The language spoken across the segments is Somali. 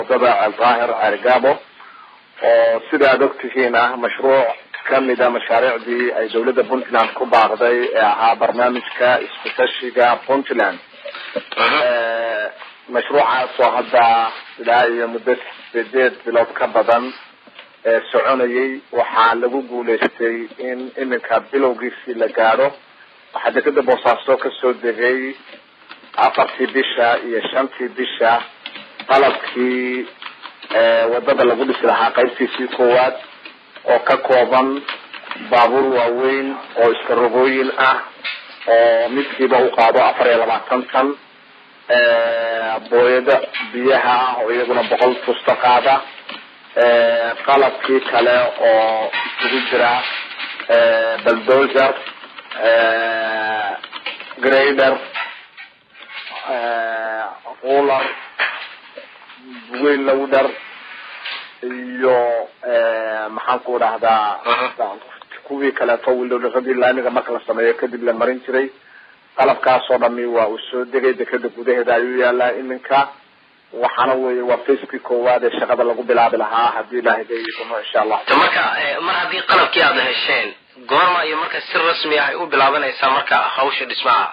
wadada aldaahir cerigabo oo sida aad ogtihiin ah mashruuc kamida mashaariicdii ay dawladda puntland ku baaqday ee ahaa barnaamijka iskutashiga puntland mashruucaas oo hadda ilaa iyo muddo sideed bilood ka badan ee soconayay waxaa lagu guuleystay in iminka bilowgiisii la gaadho waxaa dekeda boosaaso kasoo degay afartii bisha iyo shantii bisha qalabkii wadada lagu dhisi lahaa qaybtiisii koowaad oo ka kooban baabuur waaweyn oo iska rogooyin ah oo midkiiba u qaado afar iyo labaatan tan booyada biyaha ah oo iyaguna boqol fusto qaada qalabkii kale oo isugu jira baldozer grader ruler weyn lowder iyo maxaan ku dhahdaa kuwii kaleeto wilowdharadii laamiga marka la sameeyo kadib la marin jiray qalabkaasoo dhami waa uu soo degay dekeda gudaheeda ayuu yaalaa iminka waxaana weeye waa facekii koowaad ee shaqada lagu bilaabi lahaa hadii ilaahay gayidono insha allah marka mar haddii qalabkii aada hesheen goorma iyo marka si rasmi ah ay u bilaabanaysaa marka hawsha dhismaha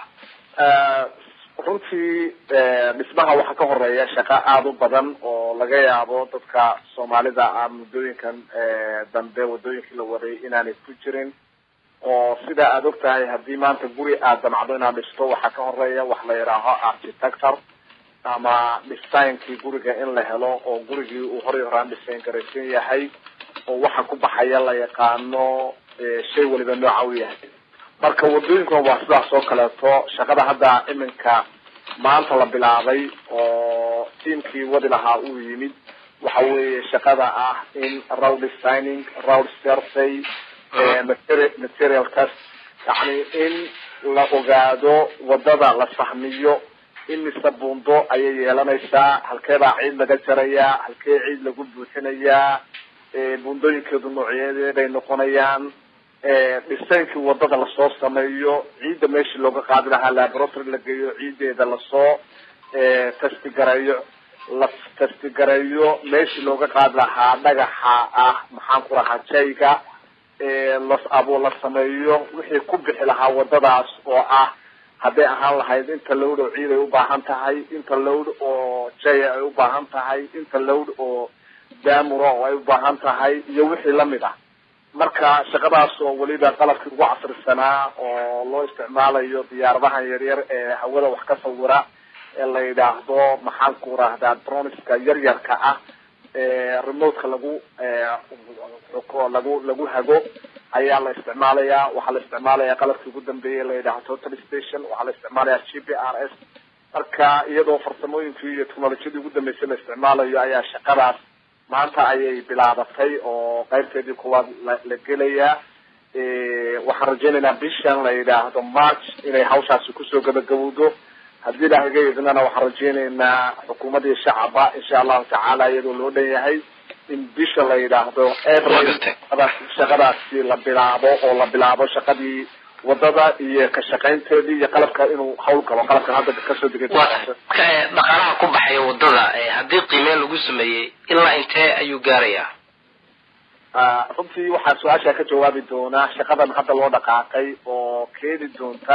runtii dhismaha waxaa ka horeeya shaqo aada u badan oo laga yaabo dadka soomaalida ah muddooyinkan dambe wadooyinkii la waday inaanay ku jirin oo sida aada og tahay haddii maanta guri aad damcdo inaad dhisto waxaa ka horeeya wax la yidhaaho architector ama dhisaynkii guriga in la helo oo gurigii uu horay horaan dhisayn garaysan yahay oo waxa ku baxaya la yaqaano shay waliba nooca u yahay marka wadooyinkuna waa sidaas oo kaleeto shaqada hadda iminka maanta la bilaabay oo tiamkii wadi lahaa uu yimid waxa weeye shaqada ah in road designing road survey material test yani in la ogaado wadada la fahmiyo imise buundo ayay yeelanaysaa halkeebaa ciid laga jarayaa halkee ciid lagu buuxinayaa buundooyinkeedu noocyadeeday noqonayaan dhisaynkii wadada lasoo sameeyo ciidda meeshii looga qaadi lahaa laboratory la geeyo ciiddeeda lasoo testigareeyo la testigareeyo meeshii looga qaadi lahaa dhagaxa ah maxaan ku lahaa jayga las abo la sameeyo wixii ku bixi lahaa wadadaas oo ah hadday ahaan lahayd inta lowd oo ciid ay ubaahan tahay inta lowd oo jaya ay ubaahan tahay inta lowd oo daamura oo ay ubaahan tahay iyo wixii lamid ah marka shaqadaas oo weliba qalabkii ugu casrisanaa oo loo isticmaalayo diyaaradahan yaryar ee hawada wax ka sawira ee la yidhaahdo maxaan ku rahdaa droniska yaryarka ah remotka lagu lagu lagu hago ayaa la isticmaalaya waxaa la isticmaalaya qalabkii ugu dambeeyay la yidhahdo total station waxaa la isticmaalaya g p r s marka iyadoo farsamooyinkii iyo technolojiyadii ugu dambeysay la isticmaalayo ayaa shaqadaas maanta ayay bilaabatay oo qaybteedii kuwaad la gelayaa waxaan rajaynaynaa bishan la yidhaahdo march inay hawshaasi kusoo gabagabowdo haddii ilahay ga idnana waxaan rajaynaynaa xukuumadii shacaba insha allahu tacaala iyadoo loo dhan yahay in bisha la yidhaahdo april shaqadaasi la bilaabo oo la bilaabo shaqadii wadada iyo ka shaqaynteedii iyo qalabka inuu hawl galo qalabkan hadda kasoo degay dhaqaalaha ku baxaya wadada haddii qiimeyn lagu sameeyey ilaa intee ayuu gaarayaa runtii waxaa su-aasha ka jawaabi doonaa shaqadan hadda loo dhaqaaqay oo keeni doonta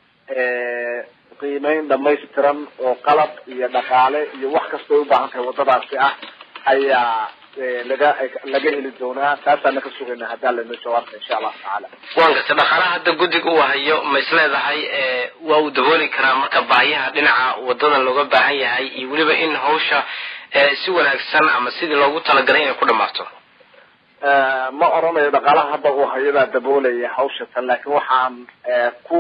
qiimeyn dhamaystiran oo qalab iyo dhaqaale iyo wax kasta ay ubaahan tahay wadadaasi ah ayaa laga laga heli doonaa taasaana ka sugayna haddaan lano jawaabta insha allahu tacaala waan garta dhaqaalaha hadda guddiga uu hayo ma is leedahay waa uu dabooli karaa marka baahiyaha dhinaca wadadan looga baahan yahay iyo weliba in hawsha si wanaagsan ama sidii loogu talagalay inay ku dhamaato ma oranayo dhaqaalaha hadda uu hayadaa daboolaya hawsha tan laakiin waxaan ku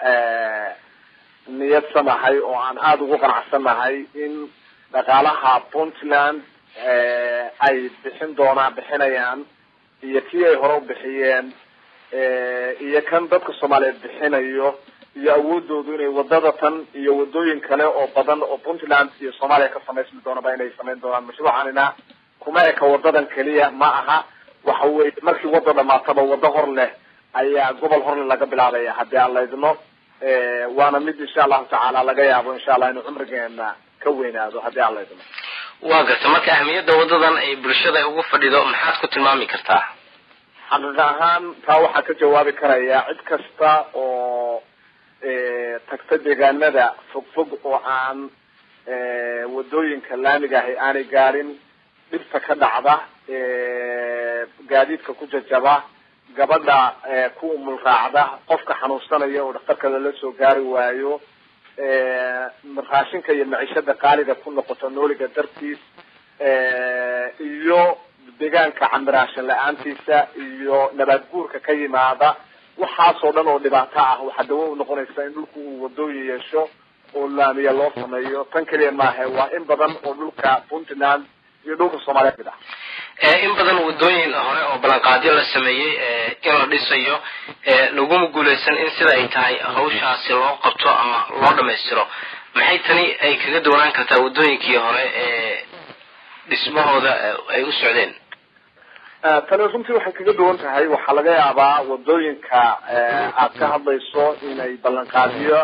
niyadsanahay oo aan aada ugu qanacsanahay in dhaqaalaha puntland ay bixin doonaan bixinayaan iyo kii ay hore u bixiyeen iyo kan dadka soomaaliyeed bixinayo iyo awoodoodu inay wadada tan iyo wadooyin kale oo badan oo puntland iyo soomaaliya ka samaysmi doonaba inay samayn doonaan mashruucanina kuma eka wadadan keliya ma aha waxa weye markii wada dhamaataba wado hor leh ayaa gobol horle laga bilaabaya haddii aan laydno waana mid insha allahu tacaala laga yaabo insha allah inuu cumrigeena ka weynaado haddii aan laydno waa garta marka ahmiyadda wadadan ay bulshada ay ugu fadhido maxaad ku tilmaami kartaa xaqiiq ahaan taa waxaa ka jawaabi karaya cid kasta oo tagta deegaanada fogfog oo aan wadooyinka laamiga ahi aanay gaarin dhibta ka dhacda gaadiidka ku jajaba gabadha ku umul raacda qofka xanuunsanaya oo dhakhtarka lala soo gaari waayo raashinka iyo maciishada qaaliga ku noqoto nooliga dartiis iyo deegaanka camiraashan la-aantiisa iyo nabaad guurka ka yimaada waxaasoo dhan oo dhibaato ah waxaa dawo u noqonaysa in dhulku uu wadooyin yeesho oo laamiya loo sameeyo tan keliya maaha waa in badan oo dhulka puntland iyo dhulka soomaaliya mid ah in badan wadooyin hore oo ballanqaadyo la sameeyey in la dhisayo laguma guuleysan in sida ay tahay hawshaasi loo qabto ama loo dhamaystiro maxay tani ay kaga duwanaan kartaa wadooyinkii hore ee dhismahooda ay u socdeen tani runtii waxay kaga duwan tahay waxaa laga yaabaa wadooyinka aad ka hadlayso inay ballanqaadiyo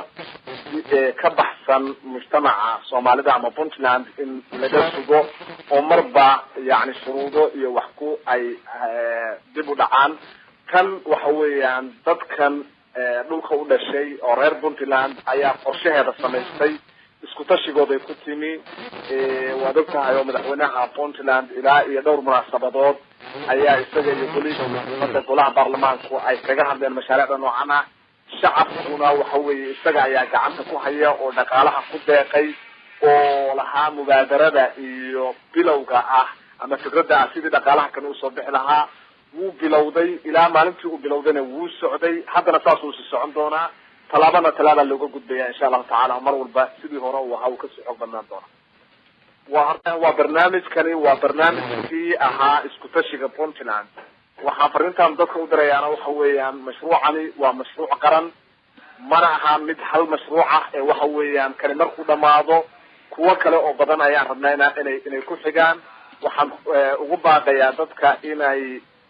ka baxsan mujtamaca soomaalida ama puntland in laga sugo oo marba yani shuruudo iyo wax ku ay dib u dhacaan tan waxa weeyaan dadkan dhulka u dhashay oo reer puntland ayaa qorshaheeda samaystay isku tashigooday ku timi waad og tahay oo madaxweynaha puntland ilaa iyo dhowr munaasabadood ayaa isaga iyo golihiisa umada golaha baarlamaanku ay kaga hadleen mashaariicda noocan ah shacabkuna waxa weeye isaga ayaa gacanta ku haya oo dhaqaalaha ku deeqay oo lahaa mubaadarada iyo bilowga ah ama fikradda ah sidii dhaqaalaha kan usoo bixi lahaa wuu bilowday ilaa maalintii uu bilowdayna wuu socday haddana saasuu si socon doonaa tallaabana tallaabaa looga gudbaya insha allahu tacala mar walba sidii hore uu ahaa uu kasii xoog badnaan doona wa waa barnaamijkani waa barnaamijkii ahaa isku tashiga puntland waxaa farintaan dadka u dirayaana waxa weeyaan mashruucani waa mashruuc qaran mana aha mid hal mashruuc ah ee waxa weeyaan kani markuu dhamaado kuwo kale oo badan ayaan rabnayna inay inay ku xigaan waxaan ugu baaqayaa dadka inay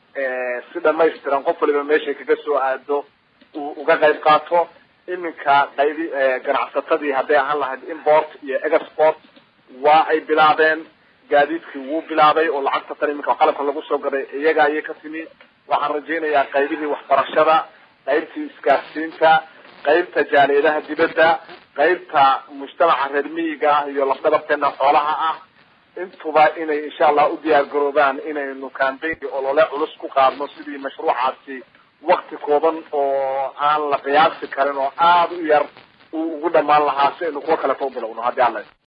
si dhamaystiran qof waliba meeshay kaga soo aado uu uga qayb qaato iminka qaybi ganacsatadii hadday ahaan lahayd import iyo export waa ay bilaabeen gaadiidkii wuu bilaabay oo lacagta tan iminka qalabka lagu soo gaday iyaga ayay ka timi waxaan rajaynayaa qaybihii waxbarashada qaybtii isgaarsiinta qaybta jaaliyadaha dibadda qaybta mujtamaca reer miyiga ah iyo lafdhabarteena xoolaha ah intuba inay insha allah u diyaar garoobaan inaynu kambaynki olole culus ku qaadno sidii mashruucaasi wakti kooban oo aan la qiyaasi karin oo aada u yar uu ugu dhamaan lahaa si aynu kuwa kaleto u bilowno haddii alla